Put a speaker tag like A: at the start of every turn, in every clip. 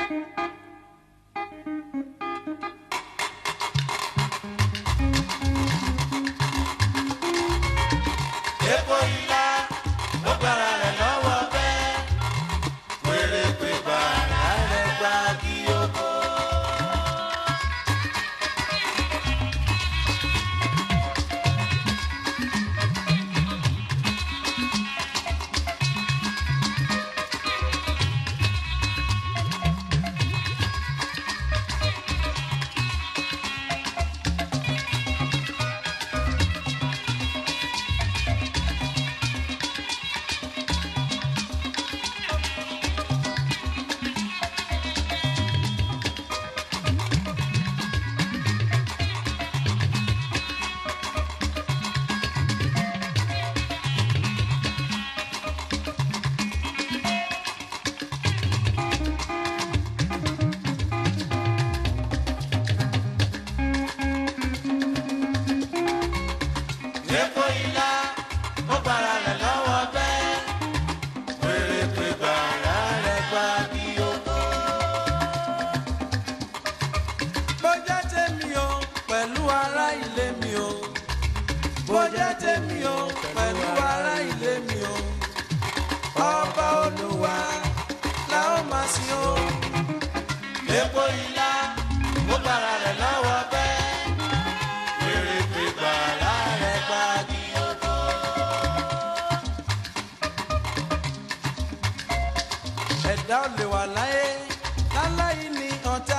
A: Epo ilá ló gbára rẹ̀ lọ́wọ́ bẹ́ẹ̀. Wèrè pé bàrà rẹ̀ gba kí ó kó. Epo ilá ló gbára rẹ̀ lọ́wọ́ bẹ́ẹ̀. Wèrè pé bàrà rẹ̀ gba kí ó kó.
B: bó jẹ́ tèmi o pẹ̀lú ará ilé mi o bó jẹ́ tèmi o pẹ̀lú ará ilé mi o ọba olúwa la ó máa sìn o
A: Epo ilá ló gbára rẹ̀ lọ́wọ́ bẹ́ẹ̀. Wèrè pé bàrà rẹ̀ gba kí ó kó.
B: ẹ̀dá ò lè wà láyé láláyé ní ọ̀tá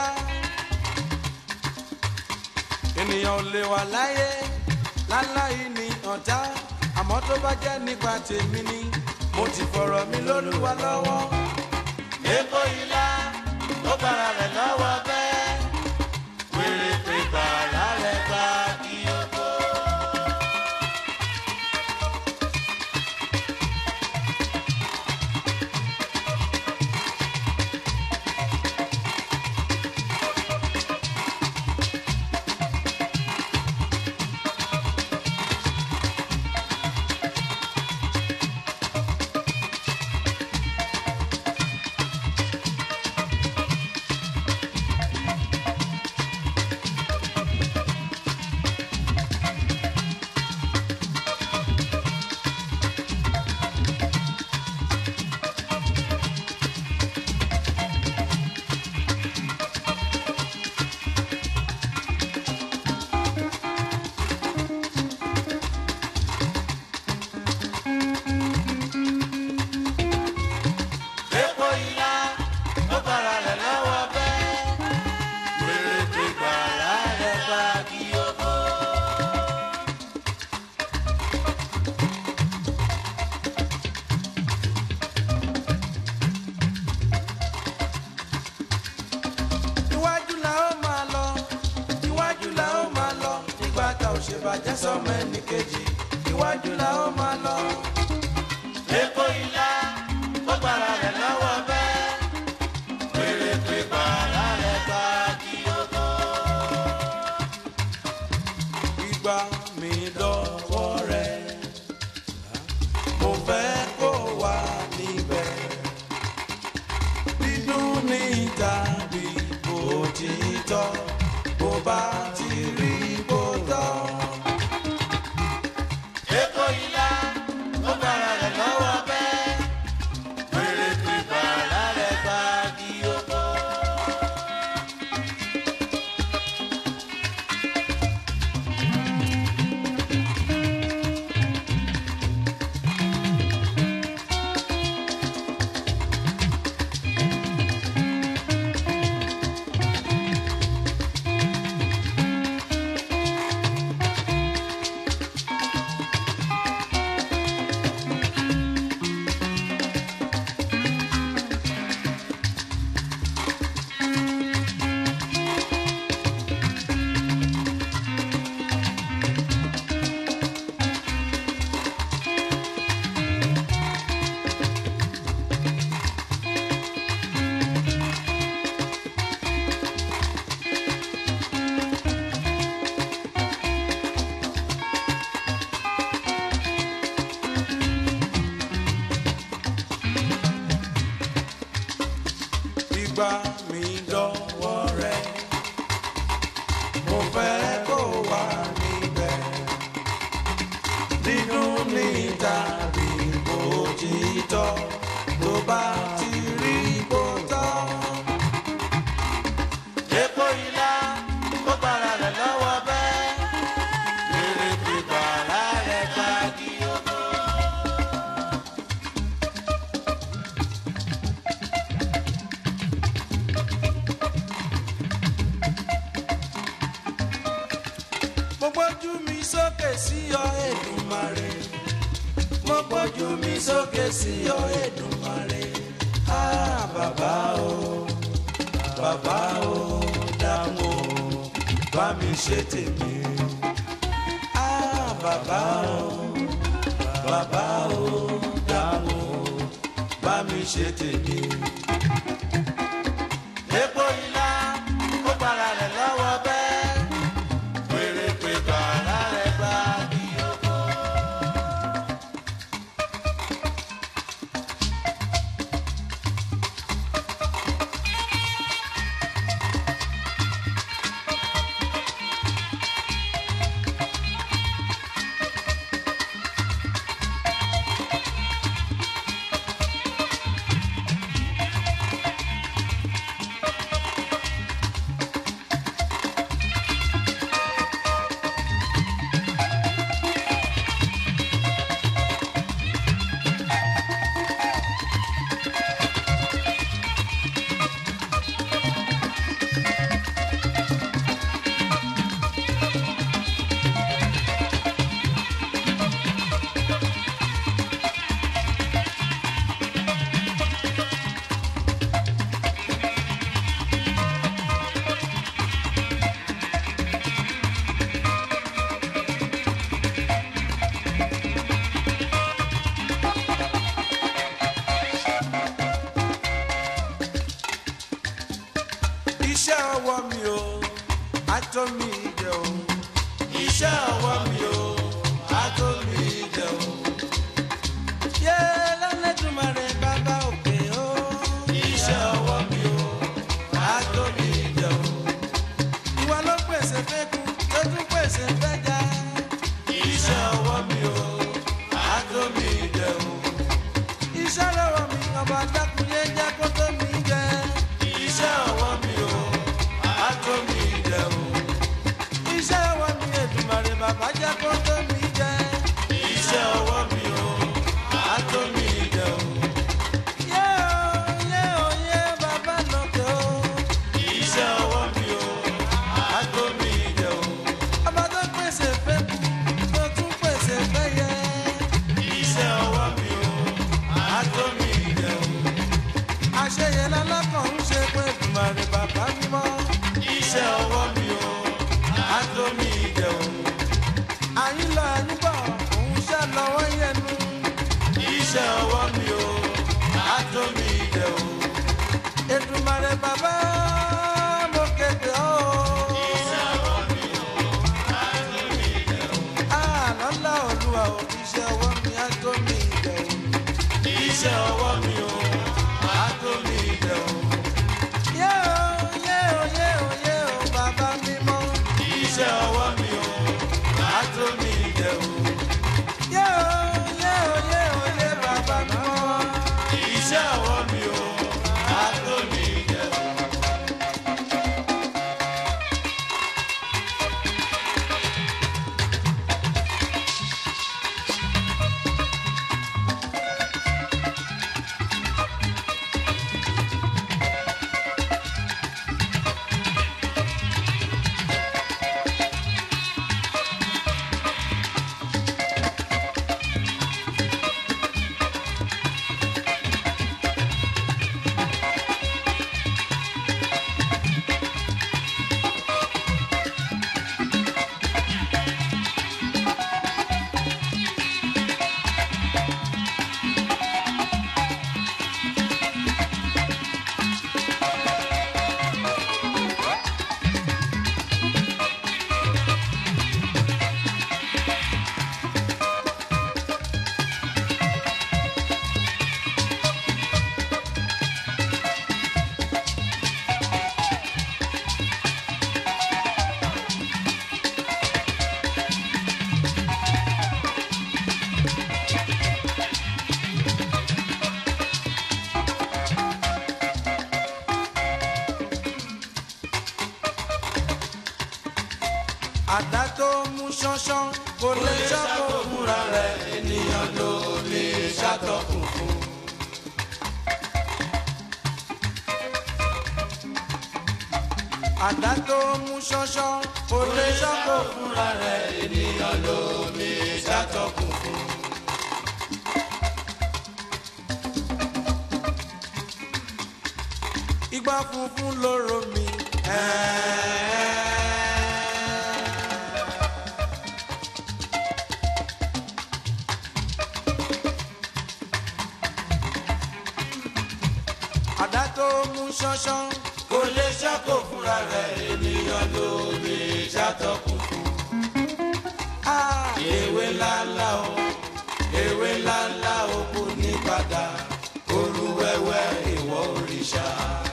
B: ènìyàn ò lè wà láyé láláyé ní ọ̀tá àmọ́ tó bá jẹ́ nípa tèmi ni mo ti fọ̀rọ̀ mi lólúwa lọ́wọ́.
A: Epo ilá ló gbára rẹ̀ lọ́wọ́ bẹ́ẹ̀. Wèrè pé bàrà rẹ̀ gba kí ó kó. Epo ilá ló gbára rẹ̀ lọ́wọ́ bẹ́ẹ̀. Wèrè pé bàrà rẹ̀ gba kí ó kó.
B: iwájú la ó máa lọ iwájú la ó máa lọ nígbà tá ò ṣe bàjẹ́ sọmọ ẹnì kejì iwájú la ó máa lọ.
A: Epo ilá ló gbára rẹ̀ lọ́wọ́ bẹ́ẹ̀. Wèrè pé bàrà rẹ̀ gba kí ó kó.
B: ìgbà mi lọ́wọ́ rẹ̀ mo fẹ́ kó wà níbẹ̀ dídùn ní tàbí òtítọ́ bó bá ti rí bó tọ́.
A: Epo ilá ló gbára rẹ̀ lọ́wọ́ bẹ́ẹ̀. Wèrè pé bàrà rẹ̀ gba kí ó kó.
B: ìgbà mi gbójú mi sókè sí ọ Èdùmàrè mo gbójú mi sókè sí ọ Èdùmàrè ah bàbá o bàbá o dáhùn o bá mi ṣe tèmi ah bàbá o bàbá o dáhùn o bá mi ṣe tèmi. epo ilá ó para rẹ̀ lọ́wọ́ bẹ́ẹ̀ pèrèpè bàrà rẹ̀ gbá kí ó kó. iṣẹ́ ọwọ́ mi o àtọ́ mi jẹ o iṣẹ́ ọwọ́ mi o àtọ́ mi jẹ o. yé lọ́lẹ́dùnmarè bàbá òkè o iṣẹ́ ọwọ́ mi o àtọ́ mi jẹ o. ìwà ló pèsè fẹ́kù tó tún pèsè fẹ́jà iṣẹ́ ọwọ́ mi o àtọ́ mi jẹ o. iṣẹ́ lọ́wọ́ mi ọba dákúnyé jẹ́ kó tó mi jẹ iṣẹ́ ọwọ́ mi o àtọ́ mi jẹ o. iṣẹ́ ọwọ́ mi Èdùmàrè bàbá jẹ́ kó tó mi jẹ. iṣẹ́ ọwọ́ mi o àtọ́ mi jẹ o. yé o yé o yé bàbá lókè o. iṣẹ́ ọwọ́ mi o àtọ́ mi jẹ o. ọba tó pèsè fẹ́ kú tó tún pèsè fẹ́ yẹ. iṣẹ́ ọwọ́ mi o àtọ́ mi jẹ o àṣeyẹ lọ́lọ́kàn ń ṣe pé Èdùmàrè bàbá mímọ́. iṣẹ́ ọwọ́ mi o àtó mi jẹ o. àyínlọ àyínbọ̀ òun ṣe lọ́wọ́ yẹnu. iṣẹ́ ọwọ́ mi o àtó mi jẹ o. Èdùmàrè bàbá mo kéde ọ́. iṣẹ́ ọwọ́ mi o àtó mi jẹ o. àlọ́lá olúwa o iṣẹ́ ọwọ́ mi àtó mi jẹ o. iṣẹ́ ọwọ́ mi o àtó mi jẹ o. yé o yé o yé o yé o bàbá mímọ́. iṣẹ́ ọwọ́ mi o àtó mi jẹ o. yé o yé o yé o yé bàbá mímọ́. iṣẹ́ ọwọ́ mi o àtó mi jẹ o. àdá tó mú ṣánṣán kò lè ṣàkó fúnra rẹ̀ ènìyàn ló lè ṣàtọkùn fún. àdá tó mú ṣánṣán kò lè ṣọ́kò fúnra rẹ̀ ènìyàn lómi ṣàtọkùn fún. igbá funfun lóró mi. àdá tó mú ṣánṣán kò lè ṣàkó fúnra rẹ̀ ènìyàn lómi ṣàtọkùn fún. ewé ńláńlá o ewé ńláńlá o kò ní padà olúwẹ̀wẹ̀ ìwọ òrìṣà.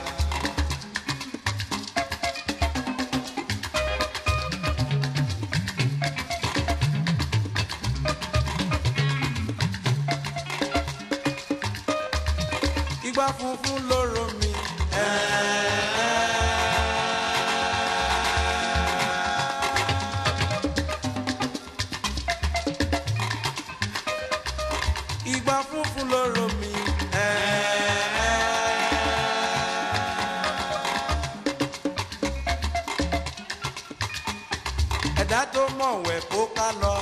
B: igbá funfun lóró mi. igbá funfun lóró mi. ẹ̀dá tó mọ̀wẹ̀ kó ká lọ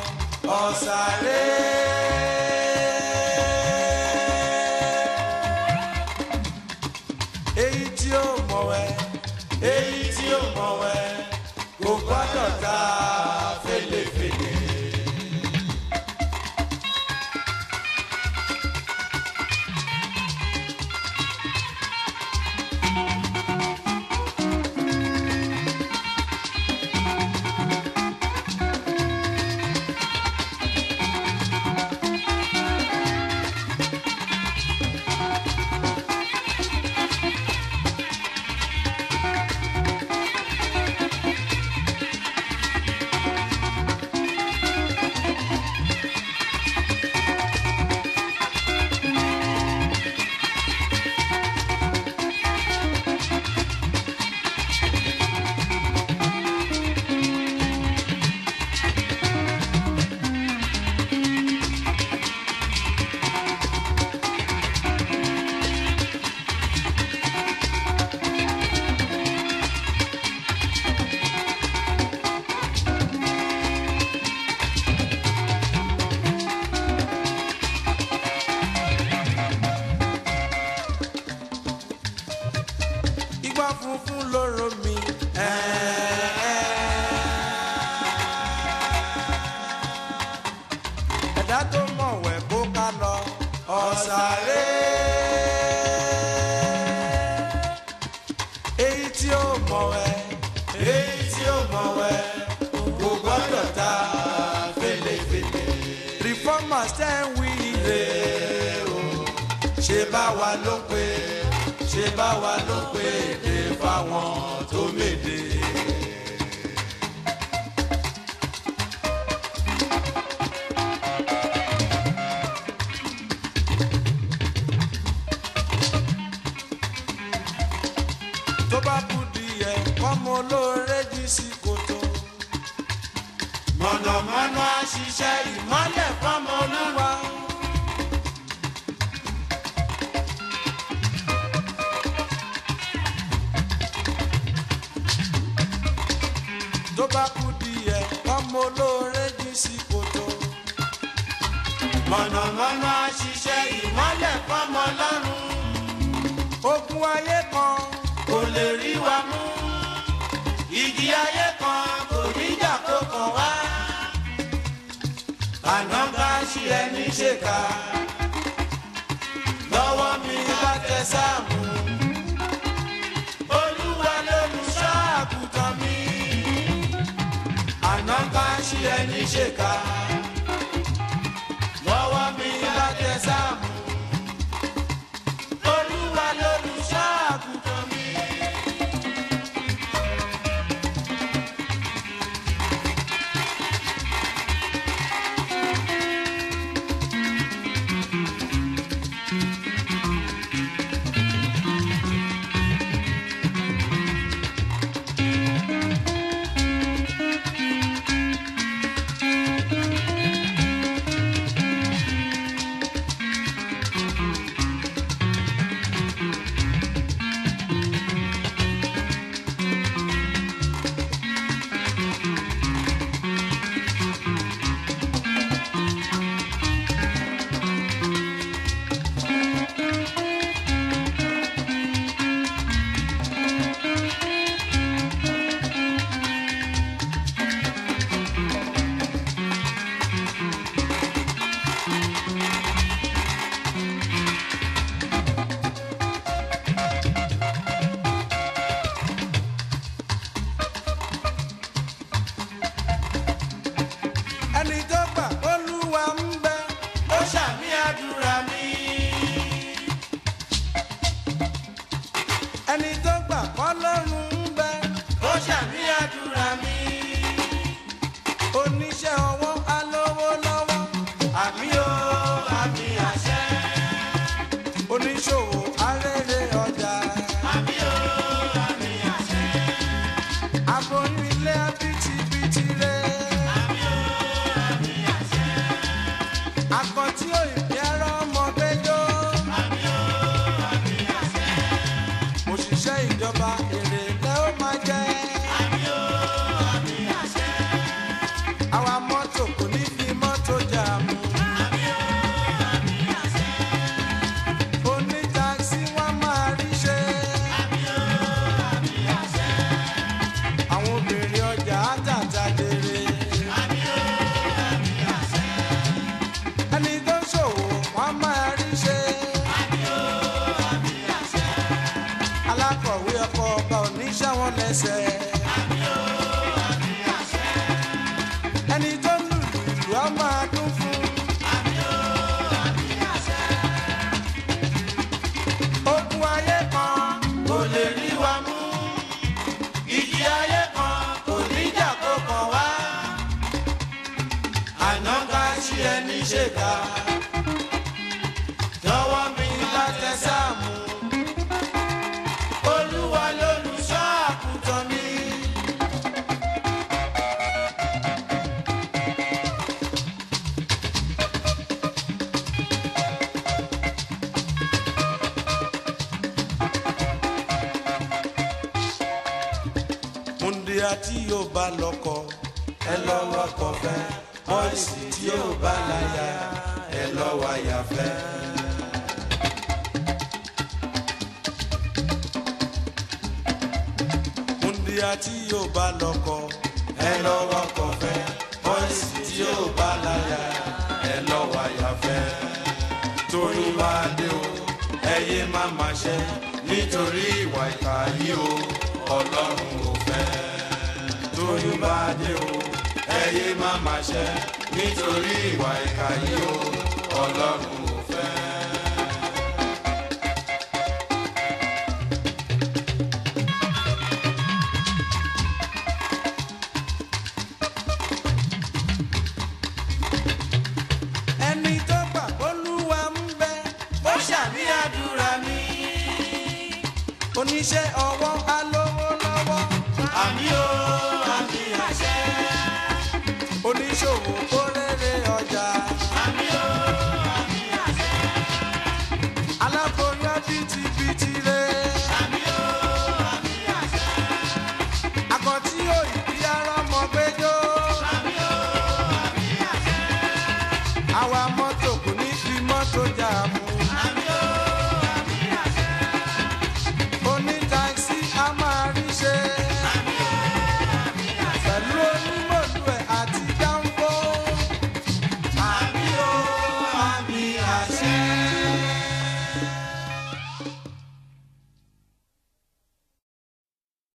B: ọ̀sàrẹ́ èyí tí ó mọ̀wẹ́ èyí tí ó mọ̀wẹ́ kò gbọ́dọ̀ ta fèlèfèlè. igbá funfun lóró mi. ẹ̀dá tó mọ̀wẹ̀ kó ká lọ ọ̀sàrẹ́. èyí tí ó mọ̀wẹ̀ èyí tí ó mọ̀wẹ̀ kò gbọ́dọ̀ ta fèlèfèlè. reformers tẹ́ ń wí ire o ṣe bá wa ló pé ṣe bá wa ló pé èdè fáwọn tó méde. tó bá kú díẹ̀ kọ́mọ olóore jí sí kòtò. mọ̀nàmọ́ná ṣiṣẹ́ ìmọ́lẹ̀ fọ́mọ olúwa. tó bá kú díẹ̀ kọ́mọ olóore jí sí kòtò. mọ̀nàmọ́ná ṣiṣẹ́ ìmọ́lẹ̀ fọ́mọ lọ́rùn. ogun ayé kan kò lè rí wa mú. ìjì ayé kan kò níjà kó kàn wá. àná bá ṣí ẹni ṣèkà. lọ́wọ́ mi bá tẹ sáàmù. olúwa lolùṣọ́ àgùntàn mi. àná bá ṣí ẹni ṣèkà. lọ́wọ́ mi bá tẹ sáàmù. olúwa lolùṣọ́ àgùntàn mi. ẹni tó gbà kọ́ lọ́rùn ń bẹ
A: ó ṣàmì àdúrà mi.
B: oníṣẹ́ ọwọ́ alówó lọ́wọ́
A: àmì o àmì àṣẹ.
B: oníṣòwò arére ọjà
A: àmì o àmì àṣẹ.
B: aboyún ilé abitibiti rẹ
A: àmì o àmì àṣẹ.
B: akọtí òyìnbí ẹrọ ọmọ gbẹjọ
A: àmì o àmì àṣẹ.
B: òṣìṣẹ́ ìjọba èrè lẹ́ ó máa jẹ
A: àmì o àmì àṣẹ.
B: àwa mọ́tò kò ní fi mọ́tò jà mú
A: àmì o àmì àṣẹ.
B: onítakisí wọn máa rí ṣe
A: àmì o àmì àṣẹ.
B: àwọn obìnrin ọjà àtàtà jèrè
A: àmì o àmì àṣẹ.
B: ẹni tó ń ṣòwò wọn máa rí ṣe
A: àmì o àmì àṣẹ.
B: alákọ̀wé ọkọ̀ ọba oníṣẹ́ wọn lẹ́sẹ̀
A: àmì o àmì àṣẹ.
B: ẹni tó ń lùlù ìlú á máa dún fún
A: àmì o àmì àṣẹ.
B: ogun ayé kan
A: kò lè rí wa mú. ìjì ayé kan kò ní jà kó kàn wá. àná ká sí ẹni ṣèkà. lọ́wọ́ mi láti sáàmù. olúwa lolùṣọ́ àkùtàn mi.
B: múndíá tí yóò bá lọ́kọ ẹ lọ́wọ́ kọ fẹ́ bọ́ìsì tí yóò bá láyà ẹ lọ́wọ́ àyà fẹ́. múndíá tí yóò bá lọ́kọ ẹ lọ́wọ́ kọ fẹ́ bọ́ìsì tí yóò bá láyà ẹ lọ́wọ́ àyà fẹ́. torí bá dé o ẹ yé má má ṣe nítorí ìwà ìkà yìí o ọlọ́run ò fẹ́. torí bá dé o ẹ yé má má ṣe nítorí ìwà ìkà yìí o ọlọ́run ò fẹ́. ẹni tó gbà olúwa ń bẹ
A: ó ṣàmì àdúrà mi.
B: oníṣẹ́ ọwọ́ alówó lọ́wọ́
A: àmì o àmì àṣẹ.
B: oníṣòwò kórèrè ọjà
A: àmì o àmì àṣẹ.
B: aláboyún bìtìbìtì rẹ
A: àmì o àmì àṣẹ.
B: akọtí òyìnbí ara mọ gbẹjọ
A: àmì o àmì àṣẹ.
B: àwa mọ́tò kò ní fi mọ́tò jà mú